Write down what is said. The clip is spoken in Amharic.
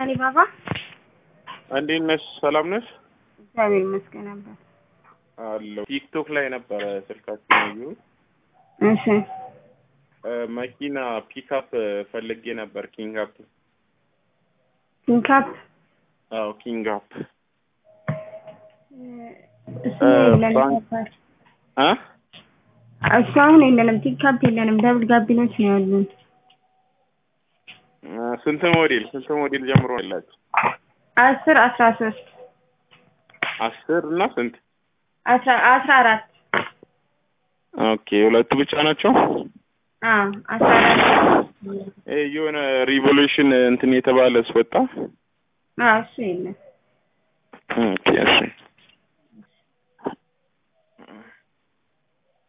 አሊባባ እንዴት ነሽ? ሰላም ነሽ? እግዚአብሔር ይመስገን ነበር። አለሁ። ቲክቶክ ላይ ነበረ ስልካችን ያየሁት። እሺ እ፣ መኪና ፒክአፕ ፈልጌ ነበር። ኪንግ አፕ። ፒንካፕ አዎ ኪንግ አፕ። እሱ እ፣ የለንም ባንክ- ነበር። አ እሱ አሁን የለንም። ፒንካፕ የለንም። ደብል ጋቢኖች ነው ያሉን። እ፣ ስንት ሞዴል ስንት ሞዴል ጀምሮ ያላችሁ? አስር አስራ ሶስት አስር እና ስንት? አስራ አስራ አራት ኦኬ ሁለቱ ብቻ ናቸው። አዎ አስራ አራት ይሄ የሆነ ሪቮሉሽን እንትን የተባለ ስወጣ አዎ እሱ የለም። ኦኬ እሺ